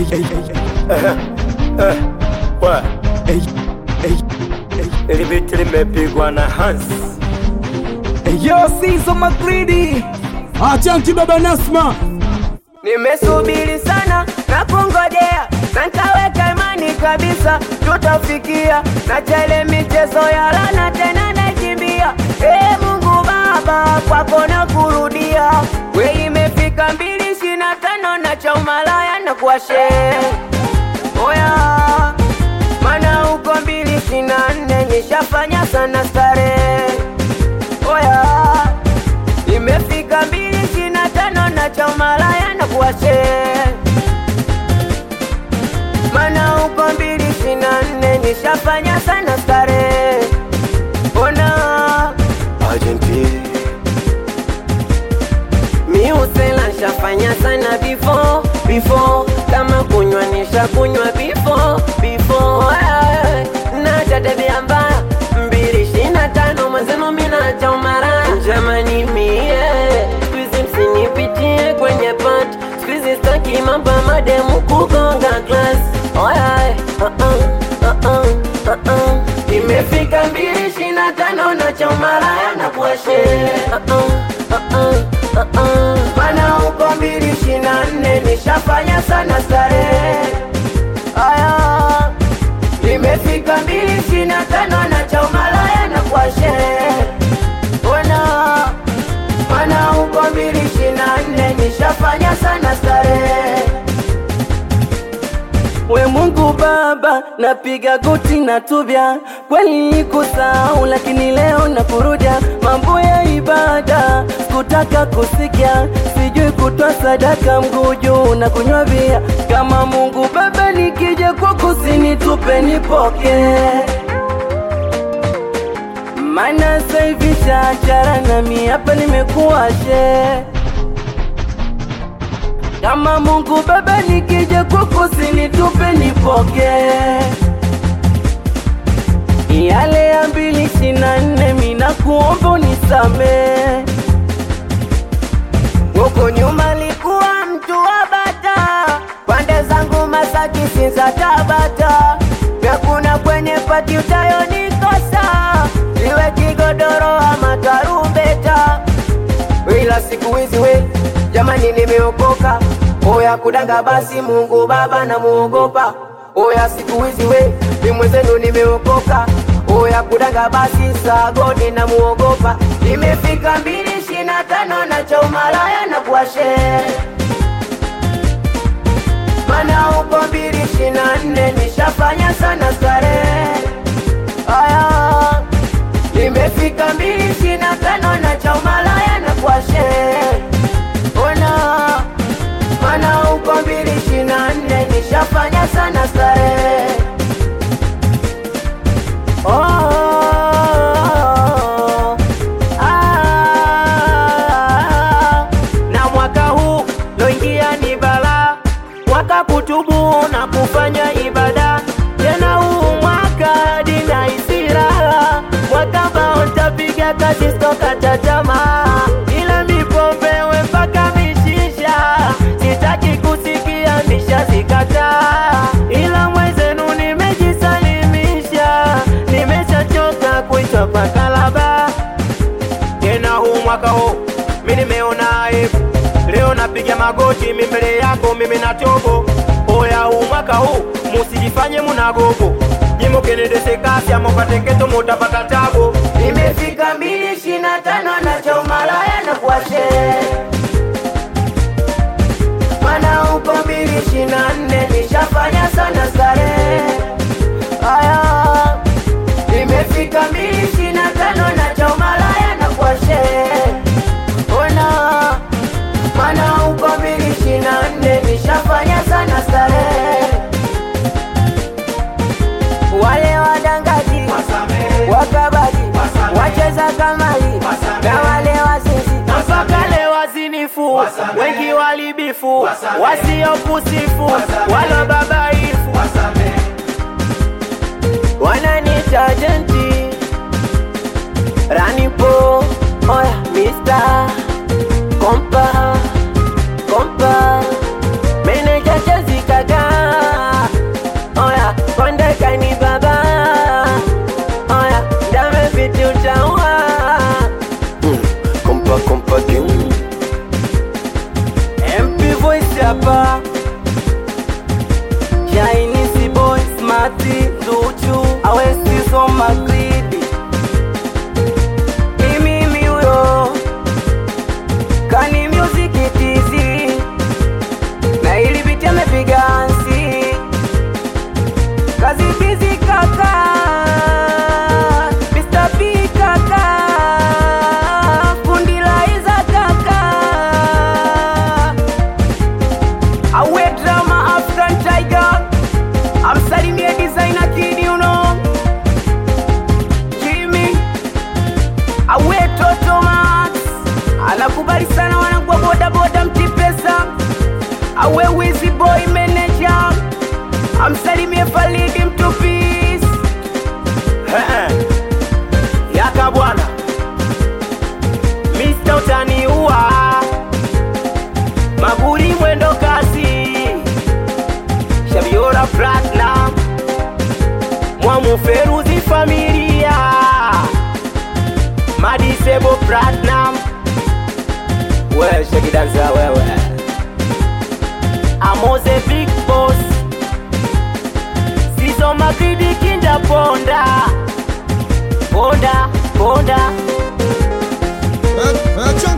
Wa. Ili biti limepigwa na Hans. Yo, Sizo Magridi Achanki baba Nasma, Nimesubiri sana na kungojea na nkaweka imani kabisa tutafikia, na chele michezo ya lana tena nakimbia. Ee Mungu Baba, kwako na kurudia, we imefika mbili ishirini na tano na cha umalaya na kuwashe oya, mana huko mbili ishirini na nne nishafanya sana starehe oya imefika mbili ishirini na tano na cha umalaya na kuwashe mana huko mbili ishirini na nne nishafanya sana starehe ona Argentina. miusela nshafanya sana before before kama kunywa nisha kunywa before before Ay, na tabia mbaya mbili ishirini na tano mwenzenu mina cha umara jamani mie skuizi msinipitie kwenye pat skuizi staki mambo ya mademu kugonga klas Ay, uh -uh, uh -uh, uh -uh. imefika mbili ishirini na tano na cha umaraya na kuashe uh -uh, uh -uh, uh -uh. mana huko mbili ishirini na nne nishafanya sana starehe aya imefika mbili ishirini na tano na cha umalaya na kuashe ona mana huko mbili ishirini na nne nishafanya sana starehe We Mungu Baba, napiga goti na tubya, kweli kusahau, lakini leo nakurudia mambo ya ibada, sikutaka kusikia, sijui kutoa sadaka, mguu juu na kunywa bia. Kama Mungu Baba, nikija kwako usinitupe, nipokee maana sasa hivi chachara nami hapa nimekuwa she kama Mungu Baba, nikija kwako usinitupe, nipokee yale ya mbili ishirini na nne, mina kuomba unisamee. Huko nyuma likuwa mtu wa bata, pande zangu Masaki, Sinza, Tabata, vyakuna kwenye pati utayonikosa, iwe kigodoro ama tarumbeta ila siku hizi we jamani, nimeokoka oya kudanga, basi Mungu Baba namuogopa. Oya siku hizi we ni mwenzenu, nimeokoka oya kudanga, basi sagodi namuogopa. Imefika mbili ishirini na tano na cha umalaya na kuashe mana huko mbili ishirini na nne nishafanya sana starehe aya imefika mbili ishirini na tano na cha umalaya na kuashe ona mana huko mbili ishirini na nne nishafanya sana starehe oh, ah, na mwaka huu loingia ni balaa mwaka kutubu na kufanya ibada tena huu mwaka dina isiraha mwaka ambao ntapiga kazi stokata tamaa ila mipombewe mpaka mishisha sitaki kusikia mishazikataa ila mwezenu nimejisalimisha nimeshachoka kuitwa pakalaba tena huu mwaka huu mi nimeona aibu leo napiga magoti mi mbele yako mimi na tobo oya huu mwaka huu musijifanye munagogo jimukenedese amopatengeto mutapata tabo imefika mbili ishirini na tano na cha umalaya na kuashe mana huko mbili ishirini na nne nishafanya sana starehe aya imefika mbili ishirini na tano na cha umalaya na kuashe ona mana huko mbili ishirini na nne nishafanya sana starehe wale wadangaji wakabaji wacheza kamari na wale wazinzi mpaka leo wazinifu wengi walibifu wasiokusifu wala babaifu wananita jenti ranipo oya mista kompa kompa meneja chezikaga Mati Zuchu Awesizo Magridi Ni mimi huyo Kani Music TZ Na ili biti amepiga ansi Kazi bizi kaka Mr. P kaka Kundi la Iza kaka Awe drama African Tiger Amsalimie designer kid you know Jimmy Awe Toto Max Anakubali sana wanangu wa boda boda mtipesa Awe Wizzy boy manager Amsalimie Falidi mtupis Yaka bwana Mr. utaniua Maguri mwendo kasi Shabiora Platinum Mwamu Feruzi familia Madisebo Platinum We shakidanza wewe Amoze Big Boss Sizo Magridi Kinda Ponda Ponda Ponda Eh, eh, Chunky